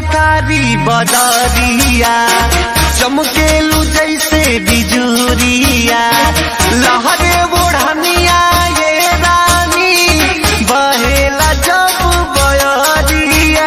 बकारी बदरिया चमकेलू जैसे बिजुरिया लहरे बुढ़निया ये रानी बहेला जब बयरिया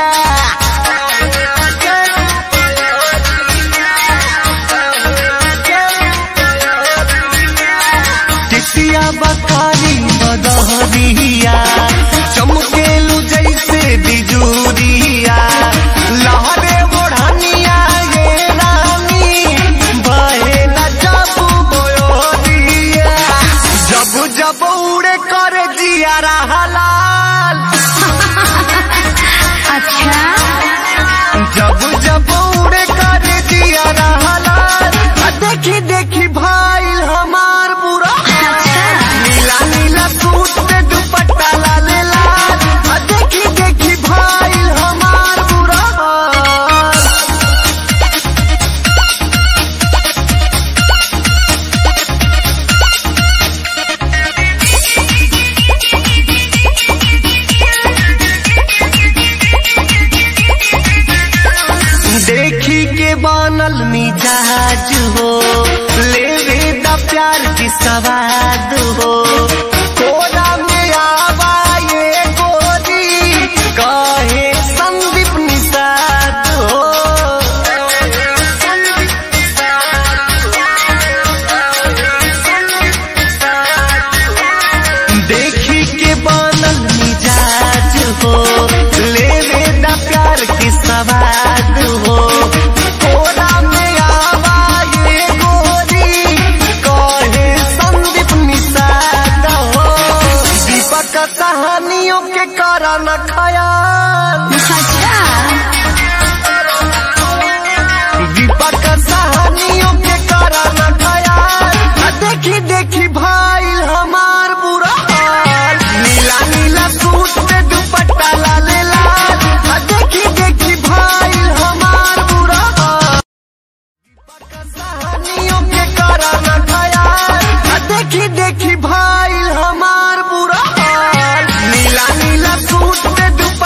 टिटिया बकारी बदहरिया चमकेलू जैसे बिजुरिया लहरे बुढ़निया ये रानी बहेला जब बोरिया जब जब उड़े कर जिया हलाल अच्छा जब जब उड़े कर दिया हलाल आ देखी देखी भाई हमार बुरा नीला नीला सूट पे दुपट्टा लाल लाल आ देखी देखी भाई हमार बुरा देखी के बनल मिजाज हो लेवे द प्यार की सवाद हो कोरा में आवा ये गोरी कहे संदीप निषाद हो देखी के बनल मिजाज हो लेवे द प्यार की सवाद हो कोरा में आवा ये गोरी कहे संदीप निषाद हो दीपक कहानियों के करा न खयाल अच्छा दीपक कहानियों के करा न खयाल आ देखी देखी भाई हमार बुरा हाल नीला नीला सूट पे दुपट्टा लाल लाल आ देखी देखी भाई हमार बुरा हाल दीपक कहानियों के करा न खयाल आ देखी देखी भाई हमार बुरा हाल नीला नीला सूट पे दुपट्टा